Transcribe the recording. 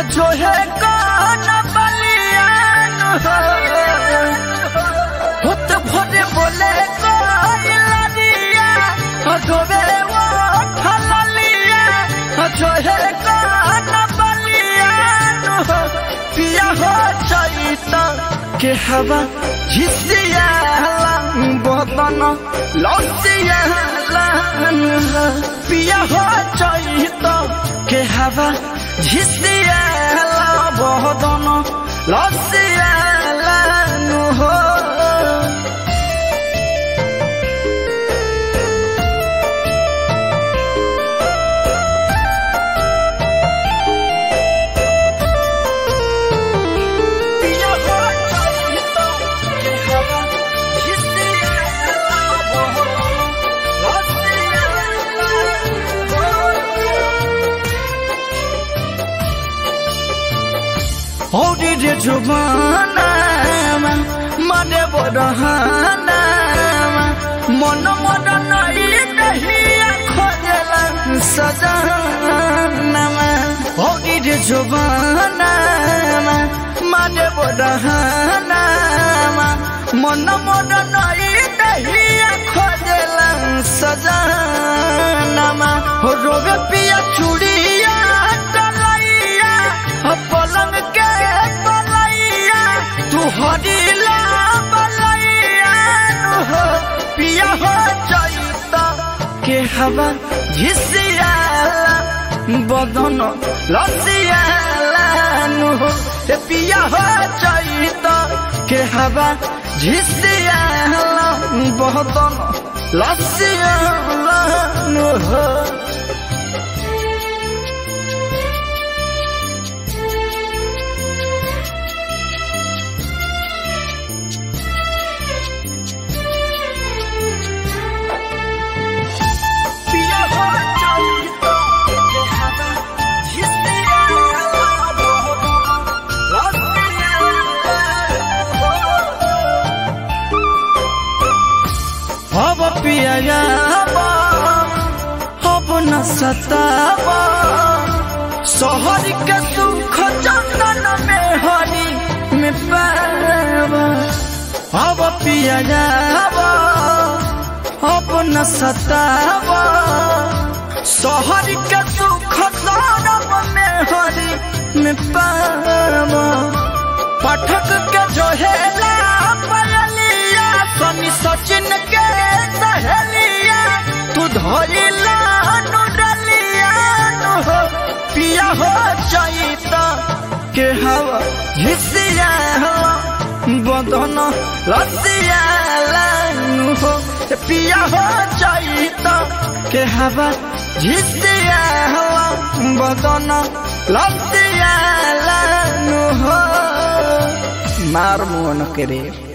जो है कौन बलियान हो भूत भोरे बोले कोई लड़िया डोबे वो फलिया जो है कौन बलियान हो पिया हो चैत के हवा झिसिया बदन लसिया पिया हो चैत के हवा झिसिया बदन लसिया हो पिया हो चैत के हवा झिसिया बदन हौरी रे जुबानामा मने बडहानामा मन मन नई दहिया खोजला सजनामा हौरी रे जुबानामा मने बडहानामा मन मन नई दहिया खोजला सजनामा हो रोवे पिया चूड़िया डलैया हो पलंग के पलैया तू हरिला बलैया हो पिया हो चैत के हवा झिसिया बदन लसिया हो ए पिया हो चैत के हवा झिसिया बदन लसिया हो पिया हो चैत के हवा झिसिया बदन लसिया अब पिया अब न सतावा शहर के सुख चंदन में हरी में पावा अब पिया अब न सतावा शहर के सुख सौरभ में हरी में पावा पाठक के जोहेला पयलिया सनी सचिन के सहेलिया तू धोइला नुडलिया हो पिया हो चैत के हवा झिसिया हो बदन लसिया लानु हो पिया हो चैत के हवा झिसिया हो बदन लसिया लानु हो मार मुन करे